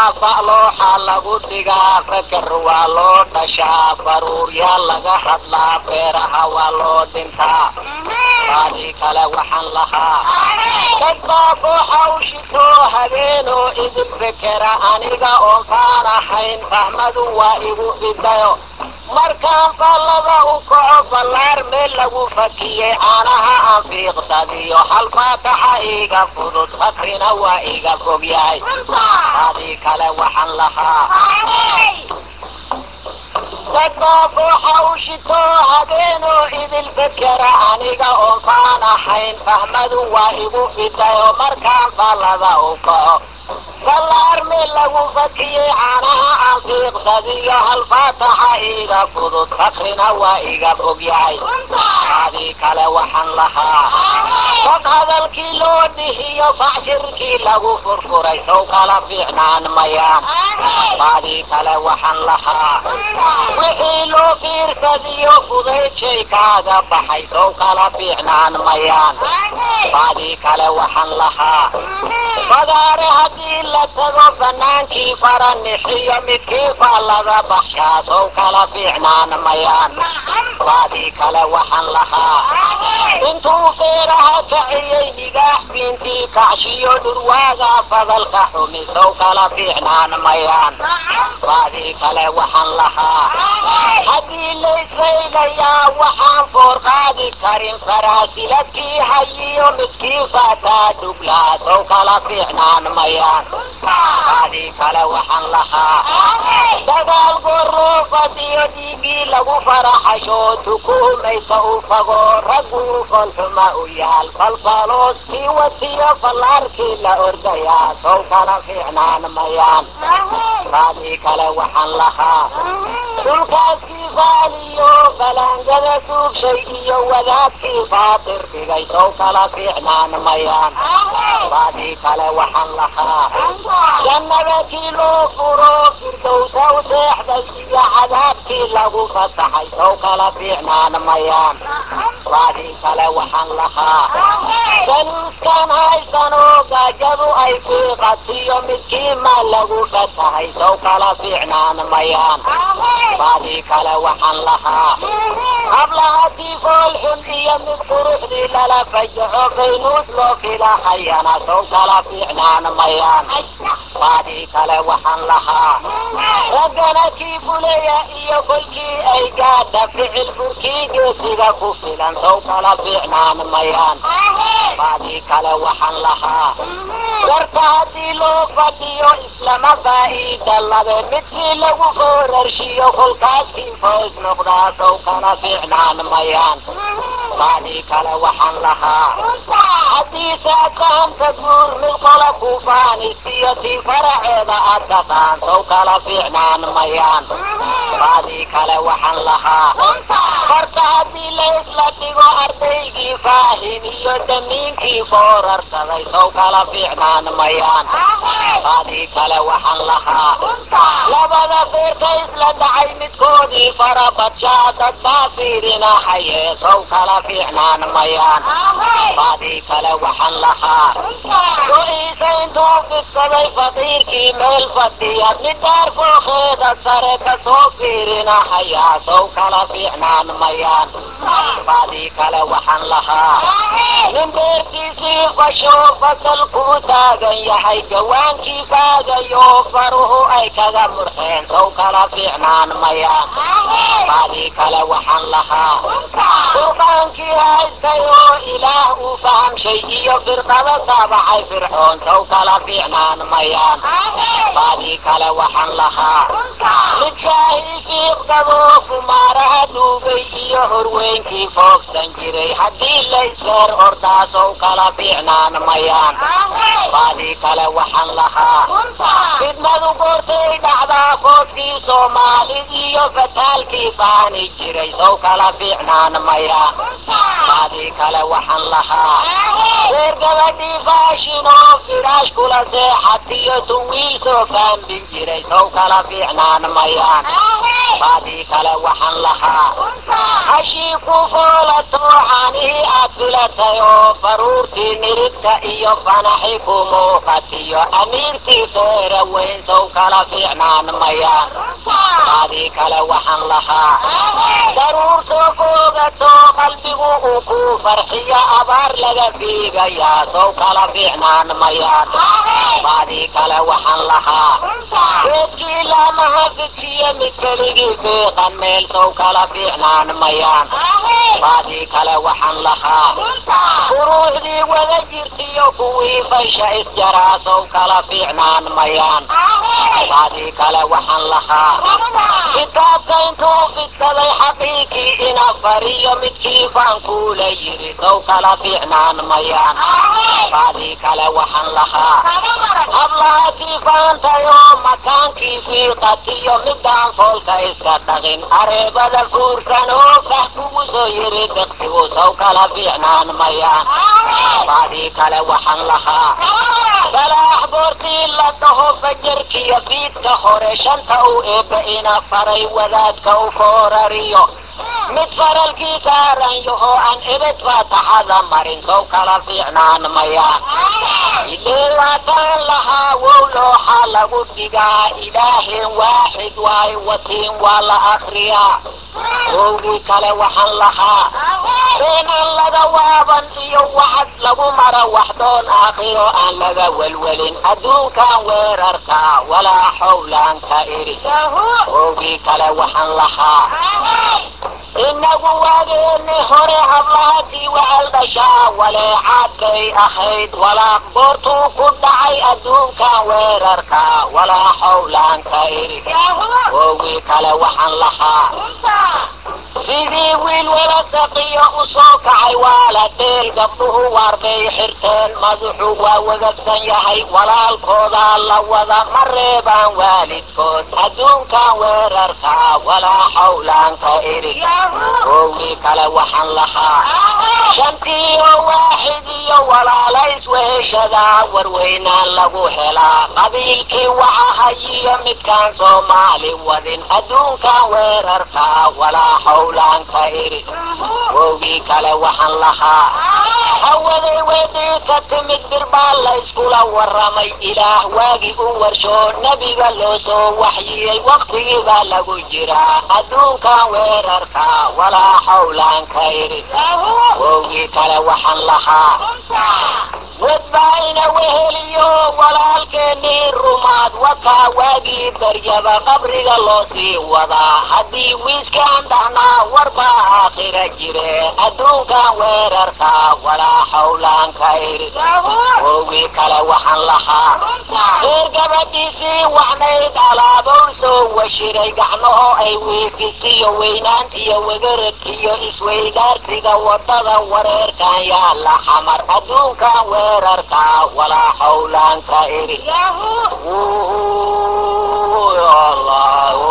faraa fa'looxa lagu dhigaa fakar waa loo dhashaa baruuryaa laga hadlaa beeraha waa loo dhintaa baadii kale waxaan lahaa dad baa kooxa u shitoo habeenoo idin fekera aniga oon faan ahayn fahmadu waa igu fidayo markaan fallada u kaco ballaar meel lagu fakiyey caanaha aan fiiqsadiyo hal faataxa iiga fudud fakrina waa iga fog yahay baadii kale waxaan lahaa dadbaa kooxa u shitoo habeenoo idil fekera aniga oon faan ahayn fahmadu waa igu fidayo markaan fallada u kaco ballaar meel lagu fakiyey caanaha aan fiiqsadiyo hal faataxa iiga fudud fakrina waa iga fog yahay baadii kale waxaan lahaa dad hadalkii loo dhihiyo facshirkii lagu furfuray sow kala fiicnaan mayaan baadii kale waxaan lahaa wixii loo fiirsadiyo fudaydjay kaaga baxay sow kala fiicnaan mayaan baadii kale waxaan lahaa fadaare haddii la tago banaankii faranixiyo midkii faallada baxshaa sow kala fiicnaan mayaan baadii kale waxaan lahaa intuu feeraha kaciyey nigaax biintii kacshiyo dhurwaaga fadalka xumi sow kala fiicnaan mayaan baadii kale waxaan lahaa haddii laysaylayaa waxaan foor qaadi karin faraasiladkii hayiyo midkii faataa dhuglaa sow kala fiicnaan mayaan baadii kale waxaan lahaa dagaal goroo fadiyo dhiigii lagu faraxasho tukuumaysa u fago ragguu folxuma u yaal falfalooskii watiyo fallaarkii la ordayaa sow kala fiicnaan mayaan baadii kale waxaan lahaa dhulkaaskii faaliyo balaangada duubshay iyo wadaadkii faatir dhigay sow kala fiicnaan mayaan baadii kale waxaan lahaa jannada kii loo furo firdowsa u seexday iyo cadaabkii lagu fasaxay sow kala fiicnaan mayaan baadii kale waxaan lahaa danuuskan haysanoo gaajadu ay fiiqatiyo midkii maa lagu fasahay sow kala fiicnaan mayaan baadii kale waxaan lahaa hablahadii foolxun iyo mid quruxdii lala fajaco baynuud loo filahayana sow kala fiicnaan mayaan baadii kale waxaan lahaa raggana kii buleya iyo kolkii ay gaadha ficil furkii geesiga ku filan sow kala fiicnaan mayaan baadii kale waxaan lahaa warka haddii loo fadhiyo islama faa'iida labe midkii lagu foorarshiyo kolkaaskii foos noqdaa sow kala fiicnaan mayaan baadii kale waxaan lahaa haddii saatahamka guur mid qola ku faanisiyo tii faraceeda aad taqaan sow kala fiicnaan mayaan baadii kale waxaan lahaa horta haddii laysla dhigo ardaygii faahin iyo damiinkii foorarsaday sow kala fiicnaan mayaan baadii kale waxaan lahaa labada feerka isla dhacay midkoodii farabadshaa dad baa fiirinahaye sow kala fiicnaan mayaan baadii kale waxaan lahaa go-iisa intuu fidsaday faqiirkii meel fadhiya mid daar fooqeeda sare kasoo fiirinahayaa sow kala fiicnaan mayaan baadii kale waxaan lahaa nin beertiisii fasho fasal kuu taagan yahay gawaankii faagayo faruhu ay kaga murxeen sow kala fiicnaan mayaan baadii kale waxaan lahaa qurqaankii haystay oo ilaah uu fahamshay iyo firqada taabacay fircoon sow kala fiicnaan mayaan baadii kale waxaan lahaa midkaahii fiiqsadoo kumaaraha duugay iyo horweynkii foogsan jiray haddii laysheer ordaa sow kala fiicnaan mayaan baadii kale waxaan lahaa fidnadu goortay dhacdaa foodkii soomaalid iyo fataalkii faani jiray sow kala fiicnaan mayaan baadii kale waxaan lahaa reer gabadhii faashinoo firaash kula seexatiyo tuwiil soo faambin jiray sow kala fiicnaan mayaan baadii kale waxaan lahaa hashii ku foolato caanihii aad filatay oo baruurtii nirigta iyo fanaxi ku muuqatiyo amiirtii feera weyn sow kala fiicnaan mayaan baadii kale waxaan lahaa daruurtoo foogato qalbigu uu ku farxiyo abaar laga fiigayaa sow kala fiicnaan mayaan baadii kale waxaan lahaa geedkii lamaha fijiyo mid keligii fiiqan meel sow kala fiicnaan mayaan baadii kale waxaan lahaa furuucdii wada jirtiyo kuwii faysha isjaraa sow kala fiicnaan mayaan baadii kale waxaan lahaa kitaabka intuu fidsaday xaqiiqii ina fariyo midkii faan kuula yiri sow kala fiicnaan mayaan baadii kale waxaan lahaa hablahatii faantayoo makaankii fiiqatiyo midaan foolka iska dhaqin areebada fuursan oo fah kugu soo yiri biqsigu sow kala fiicnaan mayaan baadii kale waxaan lahaa salaax boortii la dhaho fajarkiyo fiidka hore shanta uu eebba ina faray wadaadka u foorariyo mid faralkii saaran yaho aan ebed faataxada marin sow kala fiicnaan mayaan ilee waataan lahaa wow looxa lagu dhigaa ilaaheen waaxid waay watiin waa la akriyaa wowgii kale waxaan lahaa beenaan laga waaban iyo waxad lagu mara waxdoon aakhiro aan laga welwelin adduunkan weerarka walaa xowlaan ka iri wowgii kale waxaan lahaa inagu waageeni hore hablahatii wacal dhashaa waleecaadkay ahayd walaaq boortuu ku dhacay adduunkan weerarka walaa xowlaan ka iri wowgii kale waxaan lahaa sidii wiil wala saqiyo u soo kacay waa la dheel gabdhuhu waar bay xirteen madaxu waa wagagsan yahay walaalkoodaa la wada ma reebaan waalidkood adduunkan weerarka walaa xowlaan ka iri wowgii kale waxaan lahaa shantii oo waaxid iyo walaalays weheshadaa warweynaan lagu helaa qabiilkii wacahayiyo midkaan soomaali wadin adduunkan weerarka walaa xowlaan ka iri wowgii kale waxaan lahaa hawaday weedii ka timid birbaa layskula waramay ilaah waagii u warshoo nebiga loo soo waxyiyey waktigii baa lagu jiraa adduunkan weerarka walaa xowlaan ka iri wowgii kale waxaan lahaa wadbaayna weheliyo walaalkeenii rumaad wakaa waagii baryaba qabriga loo sii wadaa haddii wiiskaan dhahnaa warbaa aakhira jire adduunkan weerarka walaa xowlaan ka iri wowgii kale waxaan lahaa reer gabadhiisii waxnayd alaabow soo washiray gacmaho ay wiifisiyo weynaantiyo wegaradkiyo isweydaarsiga wadada wareerkan yaala xamar adduunkan weerarka walaa xowlaan ka iri